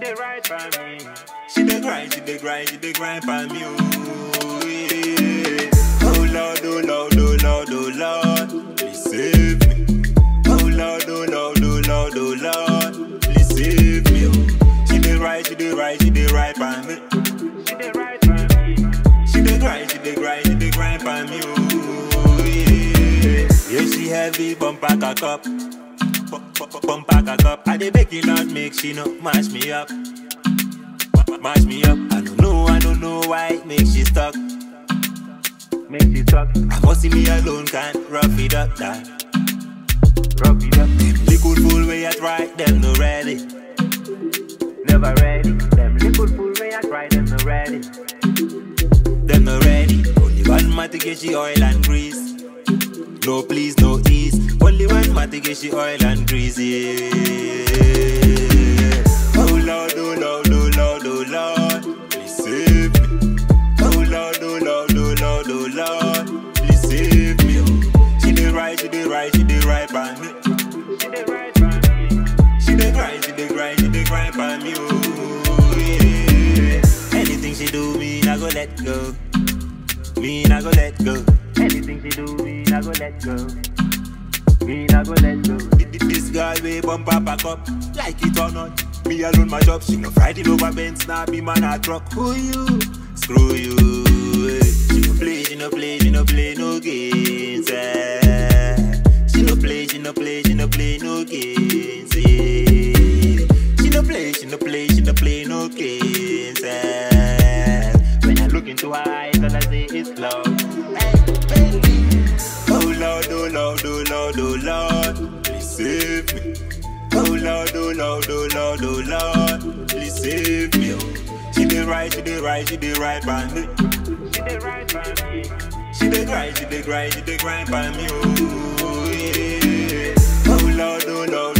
dey right by me. She dey grind, she dey grind, she dey grind for me. Oh, yeah. oh Lord, oh Lord, oh Lord, oh Lord, please save me. Oh Lord, oh Lord, oh Lord, oh Lord, please save me. Oh. She dey right, she dey right, she dey right for me. She dey right by me. She dey grind, she dey grind, she dey grind for me. Oh, yeah. Yeah, she heavy, bumper cock up. Bu- bu- bu- Bumper cock up. I dey beg you not make she no mash me up. Ma- Mash me up. I don't know, I don't know why it makes she stuck. Make she talk, I must see me alone, can't rough it up, that. rub it up. Liquid fool way I try, them no ready. Never ready. Them little fool way I try them no ready. Them no ready. Only one man to get she oil and grease. No please, no ease. Only one man to get she oil and grease. Yeah. Oh Lord, oh Lord, oh Lord, oh Lord, please save me. Oh Lord, oh Lord, oh Lord, oh Lord, please save me. Oh. She dey right, she dey right, she dey right by me. She dey right by me. She dey grind, she dey grind, she dey grind for me, oh yeah. Anything she do, me I go let go. Me I go let go. Anything she do, me I go let go. Me I go let go. Th- th- This girl way bumper pack up, like it or not. Me alone my job, she no Friday over Benz, now be man a truck. Who you? Screw you. eh. She no play, she no play, she no play no games. Eh. She no play, she no play, she no play no games. eh. She no play, she no play, she no play no games. Eh. When I look into her eyes, all I see is love. Hey, baby. Oh Lord, oh Lord, oh Lord, oh Lord, please save me. Oh Lord, oh Lord, oh Lord, oh Lord, please save me. Oh. She dey right, she dey right, she dey right by me. She dey right by me. She dey grind, she dey grind, she dey grind by me. Oh yeah. Oh Lord, oh Lord,